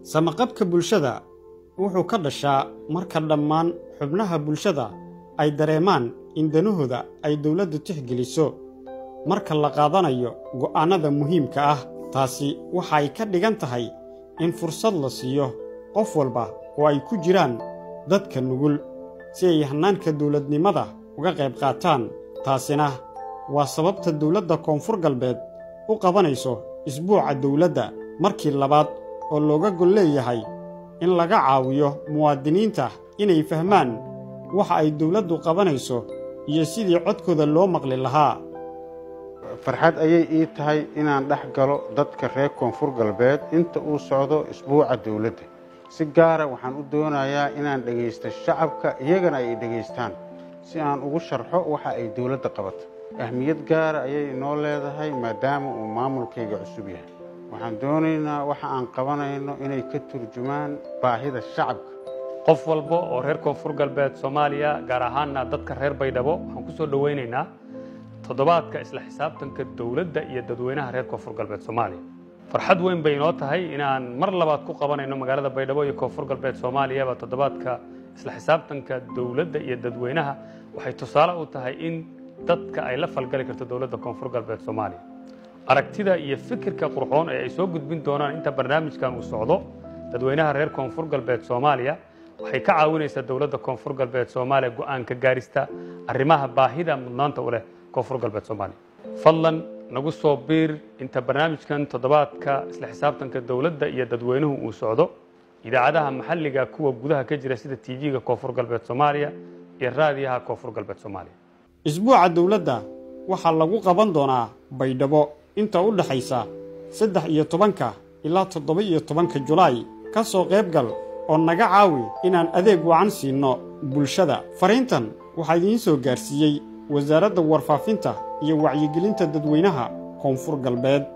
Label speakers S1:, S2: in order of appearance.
S1: samaqabka bulshada wuxuu ka dhashaa marka dhammaan xubnaha bulshada ay dareemaan in danahooda ay dawladdu tixgeliso marka la qaadanayo go'aannada muhiimka ah taasi waxay ka dhigan tahay in fursad la siiyo qof walba oo ay ku jiraan dadka nugul si ay hannaanka dawladnimada uga qayb qaataan taasina waa sababta dawladda koonfur galbeed u qabanayso isbuuca dawladda markii labaad oo looga gol leeyahay in laga caawiyo muwaadiniinta inay fahmaan waxa ay dawladdu qabanayso iyo sidii codkooda loo maqli lahaa
S2: farxad ayay ii tahay inaan dhex galo dadka reer koonfur galbeed inta uu socdo isbuuca dawladda si gaara waxaan u doonayaa inaan dhegaysto shacabka iyagana ay dhegaystaan si aan ugu sharxo waxa ay dawladda qabato ahmiyad gaara ayay inoo leedahay maadaama uu maamulkayga cusub yahay waxaan doonaynaa waxa aan qabanayno inay ka turjumaan baahida shacabka
S3: qof walba oo reer koonfur galbeed soomaaliya gaar ahaanna dadka reer baydhabo waxaan ku soo dhowaynaynaa toddobaadka isla xisaabtanka dowladda iyo dadweynaha reer koonfur galbeed soomaaliya farxad weyn bay inoo tahay inaan mar labaad ku qabanayno magaalada baydhabo iyo koonfur galbeed soomaaliyaba toddobaadka isla xisaabtanka dowladda iyo dadweynaha waxay tusaale u tahay in dadka ay la falgali karto dowladda koonfur galbeed soomaaliya aragtida iyo fikirka qurxoon ee ay soo gudbin doonaan inta barnaamijkan uu socdo dadweynaha reer koonfur galbeed soomaaliya waxay ka caawinaysaa dowladda koonfur galbeed soomaaliya go'aan ka gaarista arrimaha baahida mudnaanta u leh koonfur galbeed soomaaliya fadlan nagu soo biir inta barnaamijkan toddobaadka isla xisaabtanka dowladda iyo dadweynuhu uu socdo idaacadaha maxalliga kuwa gudaha ka jira sida tv-ga koonfur galbeed soomaaliya iyo raadiyaha koonfur galbeed soomaaliya
S1: isbuuca dawladda waxaa lagu qaban doonaa baydhabo inta u dhaxaysa saddex iyo tobanka ilaa toddoba iyo tobanka julaay ka soo qayb gal oo naga caawi inaan adeeg wacan siinno bulshada fariintan waxaa idiin soo gaarsiiyey wasaaradda warfaafinta iyo wacyigelinta dadweynaha koonfur galbeed